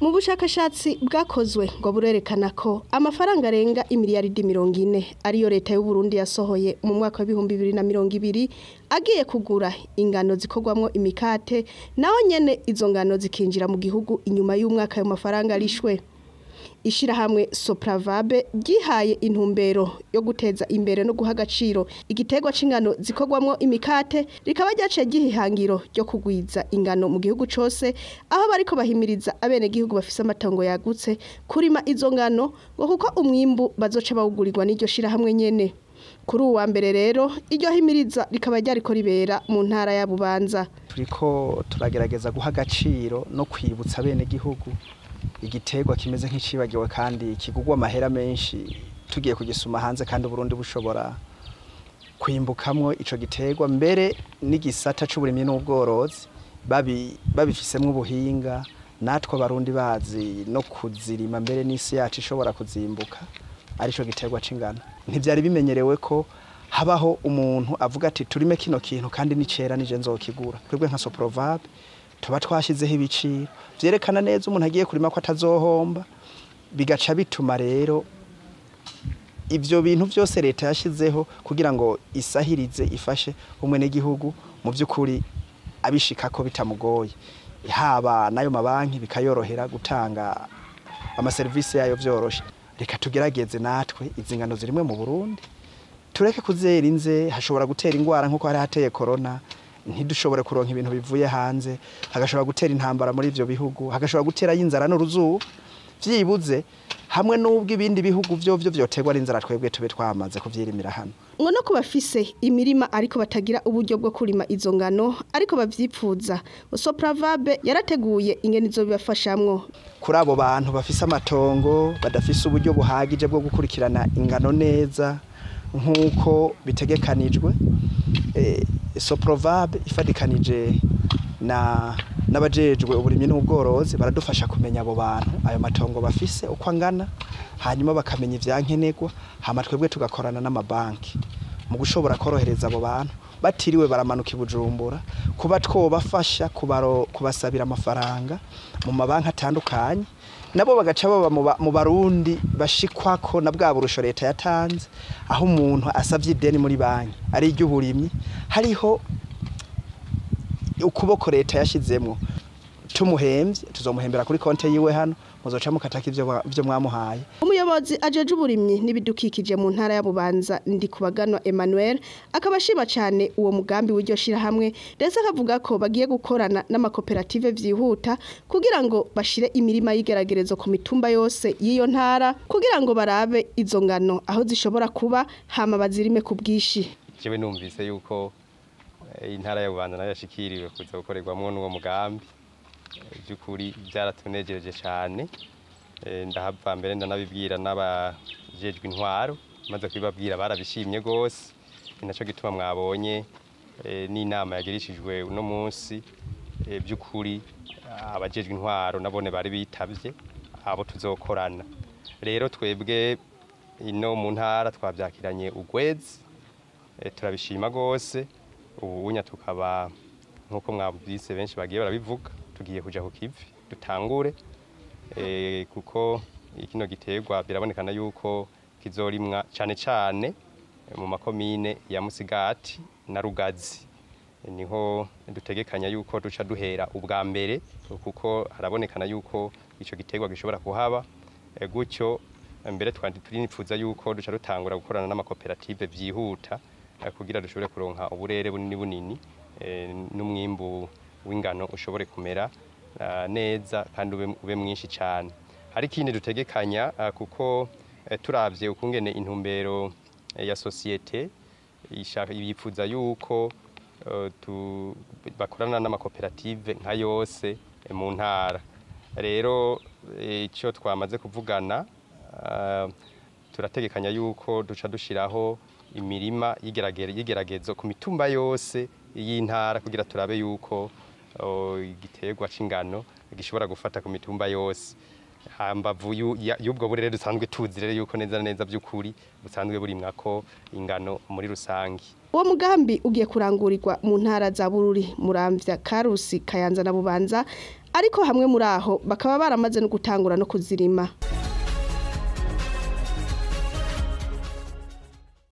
mu bushakashatsi bwakozwe ngo burerekana ko amafaranga arenga imiliyaridi mirongo ine ariyo leta y'u Burundi yasohoye mu mwaka w'ibihumbi bibiri na mirongo ibiri agiye kugura ingano zikorwamwo imikate naho nyene izo ngano zikinjira mu gihugu inyuma y'umwaka ayo mafaranga arishwe ishirahamwe Sopravabe ryihaye intumbero yo guteza imbere no guha agaciro igiterwa c'ingano zikorwamwo imikate rikaba ryaciye gihihangiro ryo kugwiza ingano mu gihugu cose aho bariko bahimiriza abene gihugu bafise amatongo yagutse kurima izo ngano ngo kuko umwimbu bazoca bawugurirwa n'iryo shirahamwe nyene kuri uwa mbere rero iryo himiriza rikaba ryariko ribera mu ntara ya Bubanza turiko turagerageza guha agaciro no kwibutsa bene gihugu igiterwa kimeze nk'icibagiwe kandi kigugwa amahera menshi tugiye kugisuma hanze kandi Burundi bushobora kwimbukamwo ico giterwa mbere n'igisata c'uburimyi n'ubworozi babi babifisemwo ubuhinga natwe abarundi bazi no kuzirima mbere n'isi yacu ishobora kuzimbuka arico giterwa c'ingano ntivyari bimenyerewe ko habaho umuntu avuga ati turime kino kintu kandi nicera nije nzokigura twebwe nka Soprovabe tuba twashyizeho ibiciro byerekana neza umuntu agiye kurima ko atazohomba bigaca bituma rero ibyo bintu byose leta yashyizeho kugira ngo isahirize ifashe umwe n'igihugu mu by'ukuri abishika ko bitamugoye haba n'ayo mabanki bikayorohera gutanga amaserivisi yayo byoroshye reka tugerageze natwe izi ngano zirimwe mu burundi tureke kuzera inze hashobora gutera indwara nk'uko hari hateye korona ntidushobore kuronka ibintu bivuye hanze hagashobora gutera intambara muri ivyo bihugu hagashobora gutera y'inzara n'uruzuba vyibuze hamwe n'ubwo ibindi bihugu vyo vyo vyoterwa n'inzara twebwe tube twamaze kuvyirimira hano ngo no kubafise imirima ariko batagira uburyo bwo kurima izo ngano ariko bavyipfuza Sopravabe yarateguye ingene izo bibafashamwo kuri abo bantu bafise amatongo badafise uburyo buhagije bwo gukurikirana ingano neza nk'uko bitegekanijwe eh, Soprovabe ifadikanije na n'abajejwe uburimyi n'ubworozi baradufasha kumenya abo bantu ayo matongo bafise uko angana hanyuma bakamenya ivyankenerwa hama twebwe tugakorana n'amabanki mu gushobora korohereza abo bantu batiriwe baramanuka ibujumbura kuba twobafasha kubaro kubasabira amafaranga mu mabanki atandukanye nabo bagaca baba mu barundi bashikwako na bwa burusho leta yatanze aho umuntu asavye ideni muri banki ari iry'uburimyi hariho ukuboko leta yashizemwo tumuhembye tuzomuhembera kuri konte yiwe hano muzoca mukataka ivyo ivyo mwamuhaye umuyobozi ajeje uburimyi n'ibidukikije mu ntara ya Bubanza ndi kubaganwa Emmanuel akaba ashima cyane uwo mugambi w'iryo shira hamwe ndetse akavuga ko bagiye gukorana n'amakoperative vyihuta kugira ngo bashire imirima y'igeragerezo ku mitumba yose y'iyo ntara kugira ngo barabe izo ngano aho zishobora kuba hama bazirime ku bwishi jewe numvise yuko intara ya Bubanza nayo yashikiriwe kuza gukorerwamwo n'uwo mugambi by'ukuri byaratunejeje cyane ndahava mbere ndanabibwira n'abajejwe intwaro maze kubibabwira barabishimye rwose ni nacyo gituma mwabonye n'inama yagirishijwe uno munsi by'ukuri abajejwe intwaro nabone bari bitabye abo tuzokorana rero twebwe ino mu ntara twabyakiranye ugwezi turabishima rwose ubunya tukaba nk'uko mwabwise benshi bagiye barabivuga tugiye kuja ku kivi dutangure kuko kino giterwa birabonekana yuko kizorimwa cyane cyane mu makomine ya Musigati na Rugazi niho dutegekanya yuko duca duhera ubwa mbere kuko harabonekana yuko ico giterwa gishobora kuhaba gutyo mbere twandi turinifuza yuko duca dutangura gukorana n'amakoperative vyihuta kugira dushobore kuronka uburere bunini bunini n'umwimbu w'ingano ushobore kumera neza kandi ube mwinshi cyane hari ikindi dutegekanya kuko turabye ukungene intumbero ya sosiyete yifuza yuko bakorana n'amakoperative nka yose mu ntara rero icyo twamaze kuvugana turategekanya yuko duca dushyiraho imirima y'igeragezo ku mitumba yose y'intara kugira turabe yuko igiterwa c'ingano gishobora gufata ku mitumba yose hambavu yu- ya- y'ubwo burere dusanzwe tuzi rero yuko neza na neza by'ukuri busanzwe burimwako ingano muri rusange uwo mugambi ugiye kurangurirwa mu ntara za bururi muramvya karusi kayanza na bubanza ariko hamwe muri aho bakaba baramaze no gutangura no kuzirima